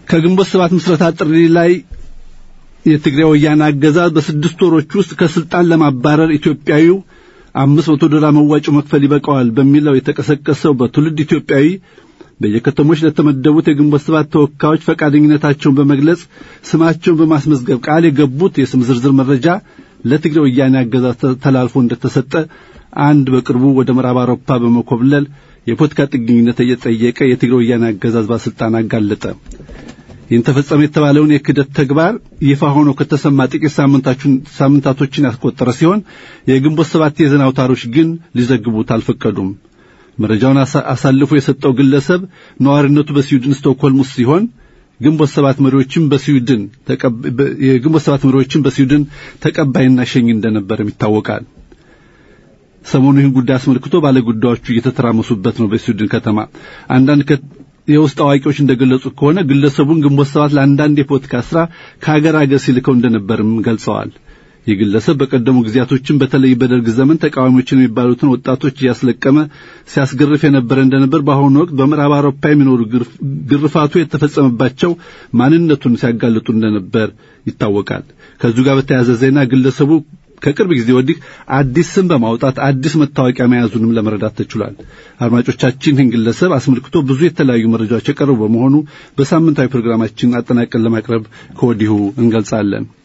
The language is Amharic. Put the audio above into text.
ከግንቦት ሰባት ምስረታ ጥሪ ላይ የትግራይ ወያነ አገዛዝ በስድስት ወሮች ውስጥ ከስልጣን ለማባረር ኢትዮጵያዊው አምስት መቶ ዶላር መዋጮ መክፈል ይበቃዋል በሚለው የተቀሰቀሰው በትውልድ ኢትዮጵያዊ በየከተሞች ለተመደቡት የግንቦት ሰባት ተወካዮች ፈቃደኝነታቸውን በመግለጽ ስማቸውን በማስመዝገብ ቃል የገቡት የስም ዝርዝር መረጃ ለትግራይ ወያኔ አገዛዝ ተላልፎ እንደተሰጠ አንድ በቅርቡ ወደ ምዕራብ አውሮፓ በመኮብለል የፖለቲካ ጥገኝነት እየጠየቀ የትግራይ ወያኔ አገዛዝ ባለስልጣን አጋለጠ። ይህን ተፈጸመ የተባለውን የክደት ተግባር ይፋ ሆኖ ከተሰማ ጥቂት ሳምንታቶችን ያስቆጠረ ሲሆን የግንቦት ሰባት የዜና አውታሮች ግን ሊዘግቡት አልፈቀዱም። መረጃውን አሳልፎ የሰጠው ግለሰብ ነዋሪነቱ በስዊድን ስቶክሆልም ውስጥ ሲሆን ግንቦት ሰባት መሪዎችም በስዊድን የግንቦት ሰባት መሪዎችም በስዊድን ተቀባይና ሸኝ እንደነበርም ይታወቃል። ሰሞኑ ይህን ጉዳይ አስመልክቶ ባለጉዳዮቹ እየተተራመሱበት ነው። በስዊድን ከተማ አንዳንድ የውስጥ አዋቂዎች እንደገለጹት ከሆነ ግለሰቡን ግንቦት ሰባት ለአንዳንድ የፖለቲካ ስራ ከሀገር ሀገር ሲልከው እንደነበርም ገልጸዋል። ይህ ግለሰብ በቀደሙ ጊዜያቶችን በተለይ በደርግ ዘመን ተቃዋሚዎችን የሚባሉትን ወጣቶች እያስለቀመ ሲያስገርፍ የነበረ እንደነበር፣ በአሁኑ ወቅት በምዕራብ አውሮፓ የሚኖሩ ግርፋቱ የተፈጸመባቸው ማንነቱን ሲያጋልጡ እንደነበር ይታወቃል። ከዚሁ ጋር በተያያዘ ዜና ግለሰቡ ከቅርብ ጊዜ ወዲህ አዲስ ስም በማውጣት አዲስ መታወቂያ መያዙንም ለመረዳት ተችሏል። አድማጮቻችን ይህን ግለሰብ አስመልክቶ ብዙ የተለያዩ መረጃዎች የቀረቡ በመሆኑ በሳምንታዊ ፕሮግራማችን አጠናቀን ለማቅረብ ከወዲሁ እንገልጻለን።